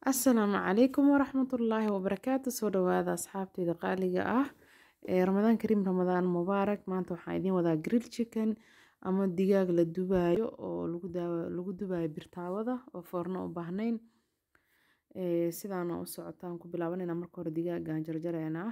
asalaamu calaykum waraxmatullaahi wabarakaatu soo dhawaada asxaabteyda qaaliga ah ee ramadaan kariim ramadaan mubaarak maanta waxaan idiin wadaa grill chicken ama digaag la dubaayo oo lagu daawa lagu dubaayo birtaawada oo foorno u baahnayn ee sidaana u socotaan ku bilaabanayna marka hore digaagaan jarjaraynaa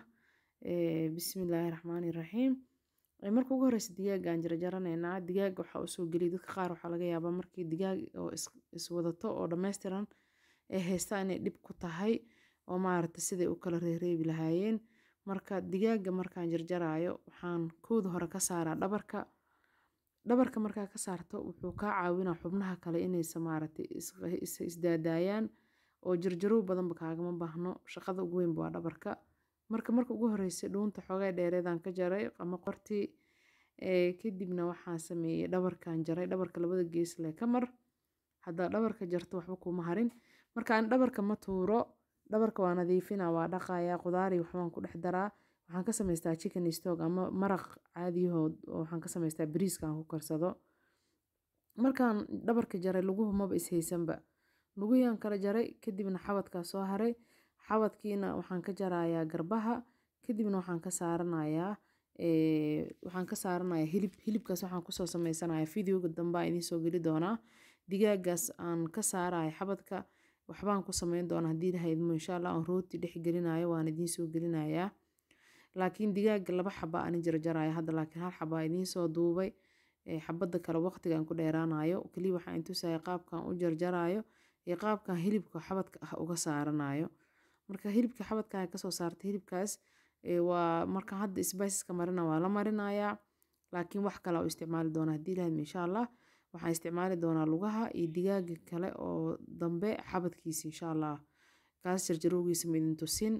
ee bismillaahi raxmaani raxiim ee marka ugu horeysa digaagaan jarjaranaynaa digaag waxaa usoo geliya dadka qaar waxaa laga yaabaa markii digaag oo is iswadato oo dhammaystiran ee haystaa inay dhib ku tahay oo maaragta siday u kala reereebi lahaayeen marka digaaga markaan jarjaraayo waxaan kooda hore ka saaraa dhabarka dhabarka markaa ka saarto wuxuu kaa caawinaa xubnaha kale inaysa maaragtay is isdaadaayaan oo jarjarow badanba kaagama baahno shaqada ugu weynba waa dhabarka marka marka ugu horeysa dhuunta xoogay dheereedaan ka jaray ama qortii ee kadibna waxaan sameeyey dhabarkan jaray dhabarka labada gees leh ka mar haddaa dhabarka jarto waxba kuma harin marka aan dhabarka ma tuuro dhabarka waa nadiifina waa dhaqayaa qudaari waxbaan ku dhex daraa waxaan ka samaystaa chicken stock ama maraq caadiyahood oo waxaan ka samaystaa bariiska aan ku karsado markaan dhabarka jaray luguhu maba ishaysanba luguyaan kala jaray kadibna xabadkaa soo haray xabadkiina waxaan ka jarayaa garbaha kadibna waxaan ka saaranayaa waxaan ka saaranayaa hilib hilibkaas waxaan kusoo sameysanayaa videoga dambe aan idiin soo geli doonaa digaagaas aan ka saaraya xabadka waxbaan ku sameyn doonaa haddii lahaydmo insha allah aan rooti dhex gelinayo waan idiin soo gelinayaa laakiin digaaga laba xaba aan jarjaraya hadda laakiin hal xaba idiin soo duubay xabada kale waqtigaan ku dheeraanayo kaliya waxaan intusaya qaabkan u jarjarayo iyo qaabkan hilibka xabadka ah uga saaranayo marka hilibka xabadkan kasoo saarta hilibkaas waa marka hadda spiceska marina waa la marinayaa laakiin wax kale u isticmaali doonaa haddii lahaydmo insha allah waxaan isticmaali doonaa lugaha iyo digaaga kale oo dambe xabadkiisa insha allah kaas jarjarowgiisa midin tusin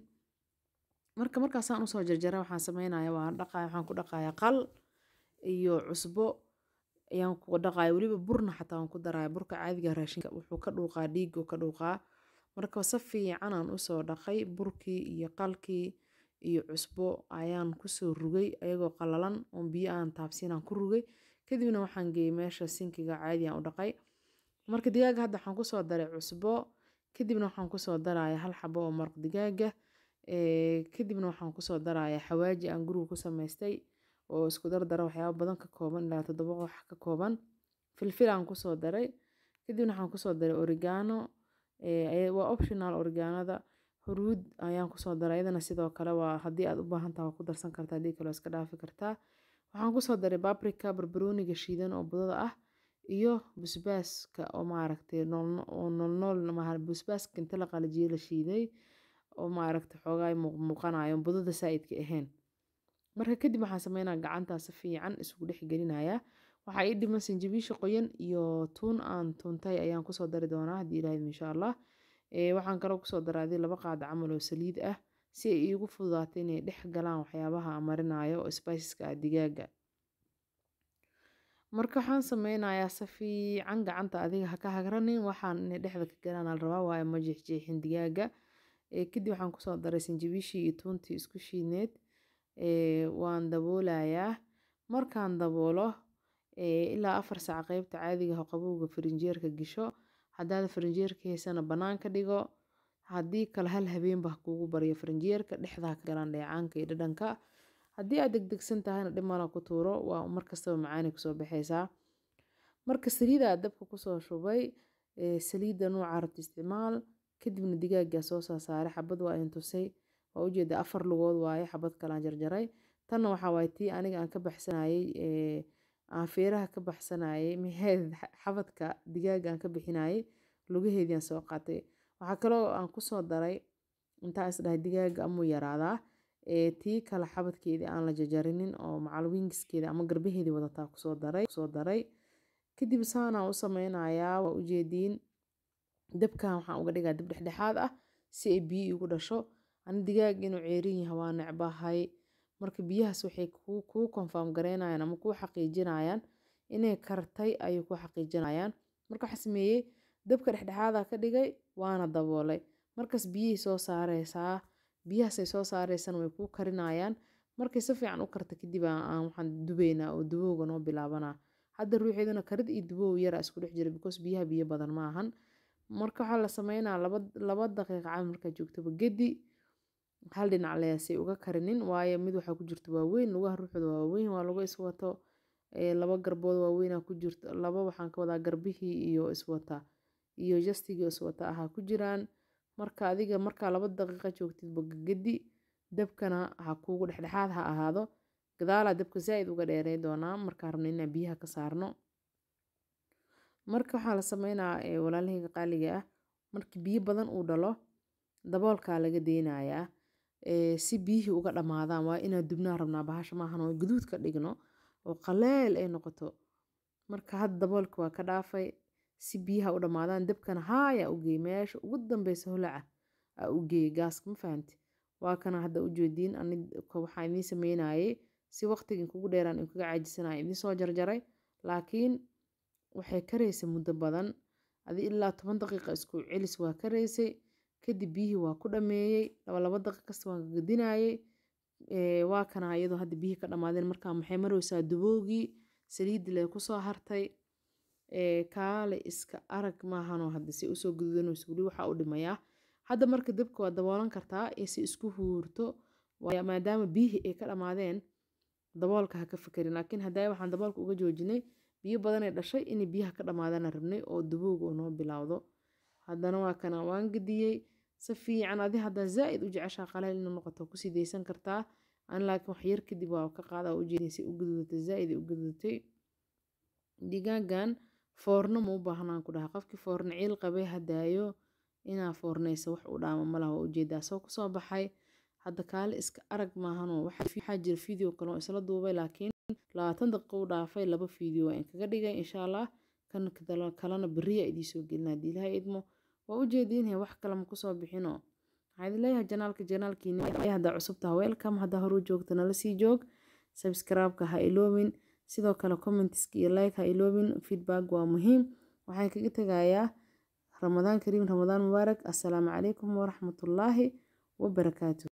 marka markaasaan usoo jarjara waxaan sameynaya waan dhaqaya waxaan ku dhaqayaa qal iyo cusbo ayaan ku dhaqaya weliba burna xataa waan ku daraya burka caadiga raashinka wuxuu ka dhuuqaa dhiigu ka dhuuqaa marka si fiican aan usoo dhaqay burkii iyo qalkii iyo cusbo ayaan kusoo rugay ayagoo qalalan oon biyo aan taabsiinaan ku rugay kadibna waxaan geeyey meesha sinkiga caadiyan u dhaqay marka digaaga hadda waxaan kusoo daray cusbo kadibna waxaan kusoo daraya hal xabo oo maraq digaaga kadibna waxaan kusoo daraya xawaaji aan guriga ku samaystay oo isku dardara waxyaaba badan ka kooban ilaa toddoba wax ka kooban filfil aan kusoo daray kadibna waxaan kusoo daray origano waa optional origanada huruud ayaan kusoo daray iyadana sidoo kale waa haddii aad u baahan taha waa ku darsan kartaa haddii kale waa iska dhaafi kartaa waxaan kusoo daray babrika barbarooniga shiidan oo budada ah iyo busbaaska oo maaragtay oo noolnool busbaaska inta la qalajiyey la shiiday oo maaragtay xoogaa muuqanayo budada saa'idka ahayn marka kadib waxaan sameynaa gacantaa si fiican isugu dhex gelinayaa waxaa ii dhiman sanjabiisha qoyan iyo tuun aan tuuntay ayaan kusoo dari doonaa haddii ilaahid insha allah waxaan kaloo kusoo daraa adii laba qaada camal oo saliid ah si ay iigu fududaato inay dhex galaan waxyaabaha aan marinayo oo spiceska ah digaaga marka waxaan sameynayaa si fiican gacanta adiga haka hagranin waxaan inay dhexda ka galaan al rabaa waayo ma jeexjeexin digaaga kadib waxaan kusoo daray sanjabiishii iyo tuuntii isku shiidneed waan daboolayaa markaan daboolo ilaa afar saac qeybta caadiga ah qabowga farinjeerka gisho haddaad farinjeerka haysana banaanka dhigo haddii kale hal habeenba kuugu baryo farinjeerka dhexdaa ka galaan dheecaanka iyo dhadhanka haddii aad degdegsan tahayna dhimala ku tuuro waa markastaba macaani kusoo baxaysaa marka saliida aad dabka kusoo shubay saliidda nuuca rabta isticmaal kadibna digaagaa soo soo saaray xabad waa in tusay waa ujeeda afar lugood waaye xabad kalaan jarjaray tanna waxaa waaye tii aniga aan ka baxsanayey aan feeraha ka baxsanayey maxeed xabadka digaaga aan ka bixinayey lugaheediaan soo qaatay waxaa kaloo aan kusoo daray intaa isdhahay digaaga amuu yaraadaa tii kale xabadkeedii aan la jajarinin oo macal wingiskeeda ama garbaheedii wadataa kusoo daray kusoo daray kadib saanaan u sameynayaa waa ujeediin dabkan waxaan uga dhigaa dab dhexdhexaad ah si ay biyo igu dhasho ani digaaga inuu ceerin yahay waa necbahay marka biyahaas waxay kuu konfarm gareynayaan ama kuu xaqiijinayaan inay kartay ayay ku xaqiijinayaan marka waxaa sameeyey dabka dhexdhexaada ka dhigay waana daboolay markaas biyihii soo saareysaa biyahaasay soo saareysana way kuu karinayaan markay si fiican u karta kadib aan waxaan dubeynaa oo dubowga noo bilaabanaa hadda ruuxeeduna karid iyo dubow yara isku dhex jira because biyaha biyo badan ma ahan marka waxaa la sameynaa laba laba daqiiqa camal markaa joogtaba gedi hal dhinac leesay uga karinin waayo mid waxaa ku jirta waaweyn lugaha ruuxooda waa waaweyn waa lagu iswato laba garbood waaweynaa ku jirta laba waxaan ka wadaa garbihii iyo iswata iyo jastigii iswata ahaa ku jiraan marka adiga markaa laba daqiiqa joogtidba gedi dabkana ha kuugu dhexdhexaad ha ahaado gadaalaa dabka zaa-id uga dheerey doonaa markaa rabna inaan biyaha ka saarno marka waxaa la sameynaa walaalahayga qaaliga ah markii biyo badan uu dhalo daboolkaa laga deynayaa si biyihii uga dhammaadaan waa inaa dubnaa rabnaa bahasha maahan oo guduud ka dhigno oo qaleel ay noqoto marka hadda daboolka waa ka dhaafay si biyaha u dhammaadaan dabkana haaya u geey meesha ugu dambeysa holaca aa u geey gaaska ma fahanti waa kana hadda u jeediin waxaa idiin sameynayay si waqtigan kugu dheeraan kaga caajisanaya idiin soo jarjaray laakiin waxay karaysa muddo badan adi ilaa toban daqiiqa isku celis waa karaysay kadib biyihii waa ku dhameeyey laba laba daqiiq kasta waan gagadinayay waa kana iyadoo hadda biyihii ka dhammaadeen markaa maxay maraysaa duboogii saliiddi lee kusoo hartay kaale iska arag maahanoo hadda si usoo gududanayso weli waxaa u dhimayaa hadda marka dabka waa daboolan kartaa si isku huurto maadaama biyihii ay ka dhammaadeen daboolka ha ka fekerin laakiin haddaa waxaan daboolka uga joojinay biyo badanay dhashay inay biyaha ka dhammaadana rabnay oo duboog oo noo bilowdo haddana waa kana waan gediyey si fiican adi haddaa zaa-id u jeceshaa qaleel inuu noqoto kusii daysan kartaa an laakiin wax yar kadib waa ka qaada ujeedin si u gududatay zaa-id u gududatay digaagan foorno ma u baahnaan ku dhaha qofkii foorno ciil qabay hadaayo inaa foornaysa wax u dhaama malaha waa ujeedaa soo kusoo baxay hadda kaale iska arag maahanoo waxaa jira video kale oo isla duubay laakiin labaatan daqiiqo u dhaafay laba video waa in kaga dhigay insha allah kan kalena beriya idiisoo gelina haddii ilahay idmo waa ujeediinhe wax kale ma kusoo bixino waxaa idin leeyahay janaalka janaalkiina haddaa cusubtaha welcome haddaa horu joogta nala sii joog subscribe-ka ha iloobin sidoo kale commentiska iyo like ha iloobin feedback waa muhiim waxaan kaga tegayaa ramadaan kariim ramadaan mubaarak assalaamu calaykum waraxmatullaahi wabarakaatu